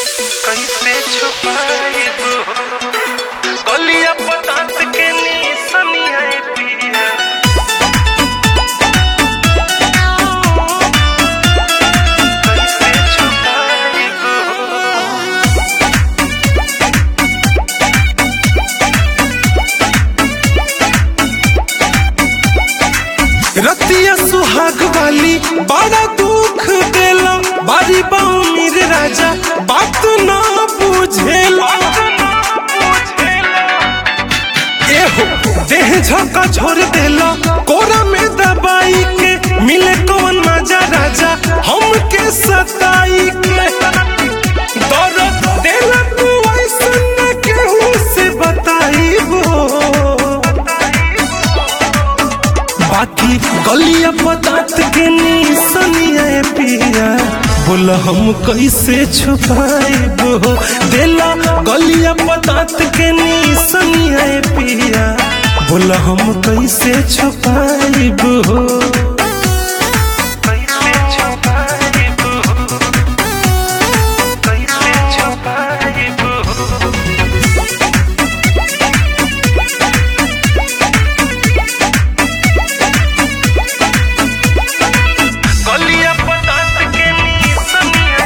कैसे छुपाइब गलिया पतात के निसनिया पिया कैसे छुपाइब रतिया सुहाग वाली बड़ा दुख देला बारी बाऊ मेरे राजा बात ना बुझेला एहो देह झका छोड़ देला कोरा में दबाई के मिले कौन मजा राजा हमके सताई के दर्द देला तू ऐसन केहू से बताईबो बाकी गलिया पतात के निसनिया पिया बोला हम कैसे छुपाइब हो देला गलिया पतात के निसनिया पिया बोला हम कैसे छुपाइब हो कैसे छुपाइब कैसे छुपाइब गलिया पतात के निसनिया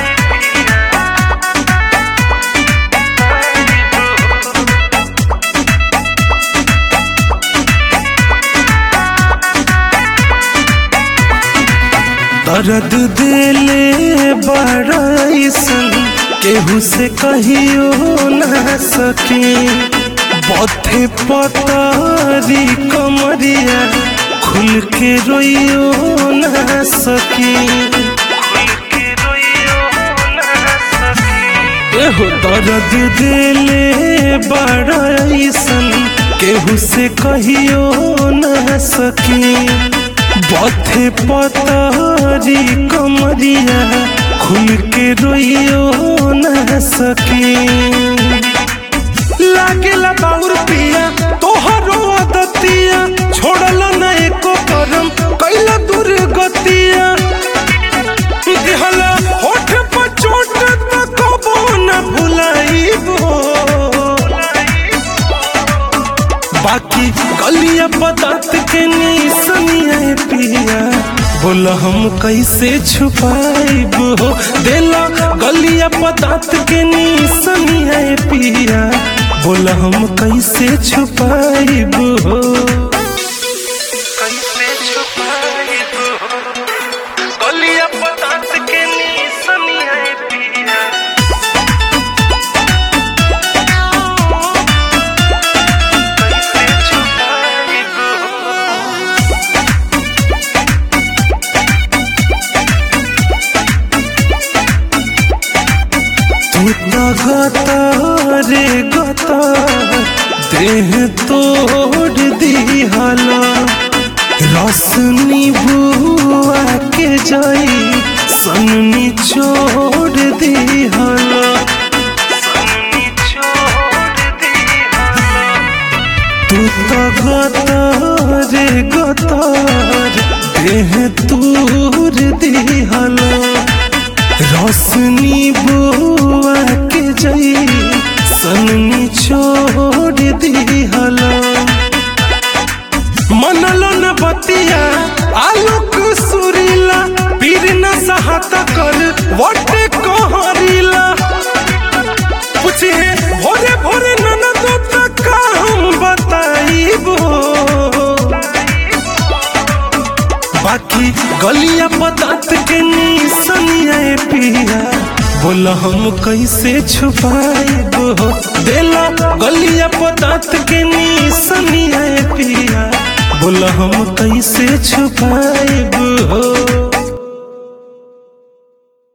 दर्द दिले बड़ाइसन केहू से कहियो ना सके बथे पतारी कमरिया खुल के रोइयो ना सके के रोइयो ना सकी एहो दर्द दिले बड़ाइसन केहू से कहियो ना सके बथे पतारी कमरिया खुल के रोइयो ना सके लागेला बाउर पिया तोहरो आदतिया छोड़ला न एको करम कैला दुर्गतिया देहला होठ पर चोट त कबो न भुलाइबो बाकी गलिया पतात के निसनिया पिया बोला हम कैसे छुपाइब हो देला गलिया पतात के निसनिया पिया बोला हम कैसे छुपाइब हो कैसे छुपाइब गलिया पतात के निसनिया पिया कैसे छुपाइब तू गता रे गता देह तोड़ दिहला रसनी बुआ के जाई सननी छोड़ दिहला सननी छोड़ दिया तू तो गता रे गतार देह तूर दिहला रसनी बुआ के जाई सननी छोड़ दिहला मनलो न बतिया आलोक सुरीला पीर न सहाता कर वटे कहरीला पूछे भोरे भोरे ननद तक का हम बताइबो बाकी गलिया पतात के निसनिया पिया बोला हम कैसे छुपाइब हो देला गलिया पतात के निसनिया पिया बोला हम कैसे छुपाइब हो